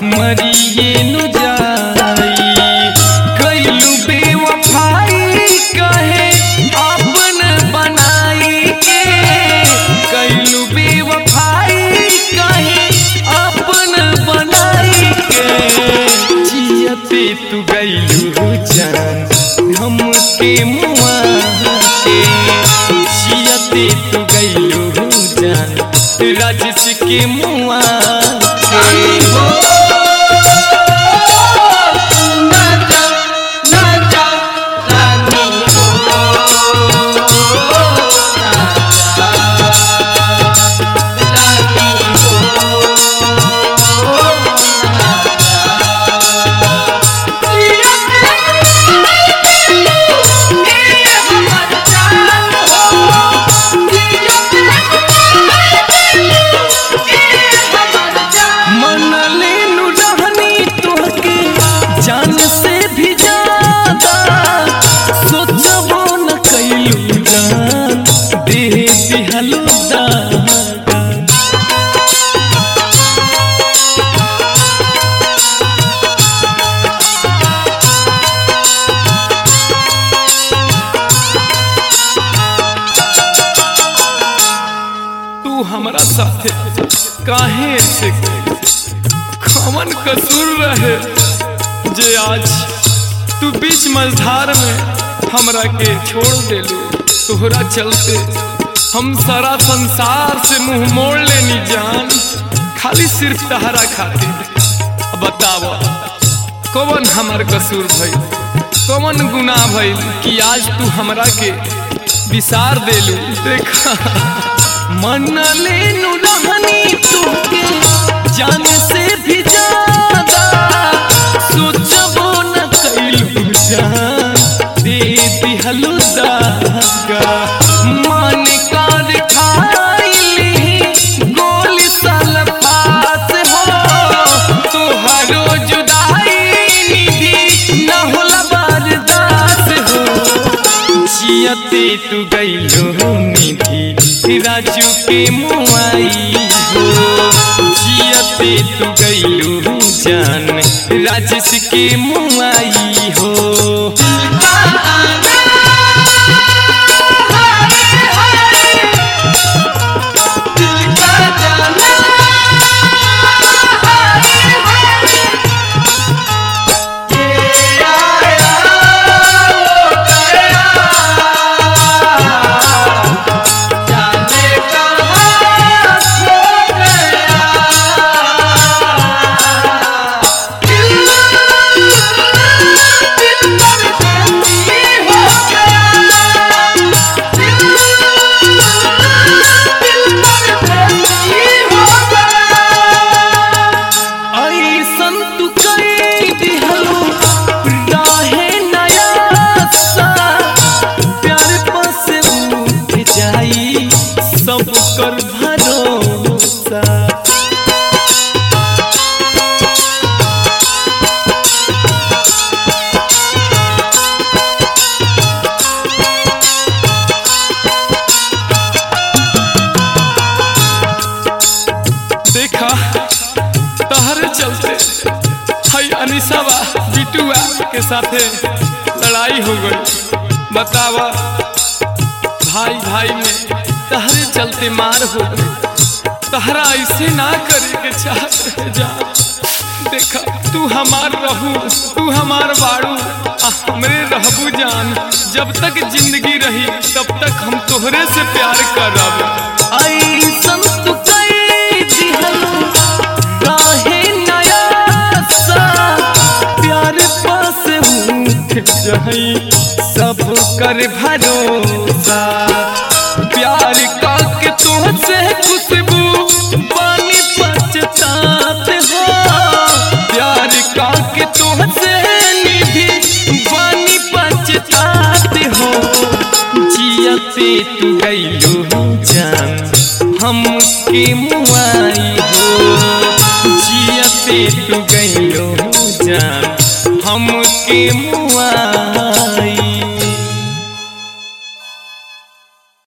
मरिए नु जाई कैलू बेवफाई कहे अपन बनाई के कैलू बेवफाई कहे अपन बनाई के जियते तू गैलू जान हमके मुआ के जियते तू गैलू जान राजस के मुआ के मनले नु रहनी तोहके जान से भी ज्यादा सोचबो न कैलू जान दे दिहलू दागा तू हमरा साथे काहे ऐसे कमन कसूर रहे जे आज तू बीच मझधार में हमरा के छोड़ देलू तोहरा चलते हम सारा संसार से मुंह मोड़ लेनी जान खाली सिर्फ तहरा खातिर अब बताव कौन हमार कसूर भइल कौन गुनाह भइल कि आज तू हमरा के विसार देलू देखा मन लेनु रहनी तुके जान से भी ज्यादा सोचबो न कैलू जान दे दिहलू दागा मन कर खाइली गोली साल पास हो तोहरो जुदाई निधि न होला बर्दाश्त हो जियते तू गईलो निधि राजू के मुआई हो जियते तू गईलो जान राजेश के मुआई हो ऐसन तू कई दिहलो राहे नया सा प्यार पास उठ जाई सब कर भरोसा देखा तहरे चलते हई अनिसावा बिटुआ के साथे लड़ाई हो गई बतावा भाई भाई में तहरे चलते मार हो गई तहरा ऐसे ना करे के चाहत रहे जा देखा तू हमार रहू तू हमार बाड़ू आ हमरे रहबू जान जब तक जिंदगी रही तब तक हम तोहरे से प्यार करब ऐसन तू कई दिहलो राहे नया सा प्यार पास उठ जाई सब कर भरोसा प्यार का के तुझसे खुशबू पानी पछतात हो प्यार का के तुझसे निधि पानी पछतात हो जियते तू गईलो जान हमके मुआई हो जियते तू गईलो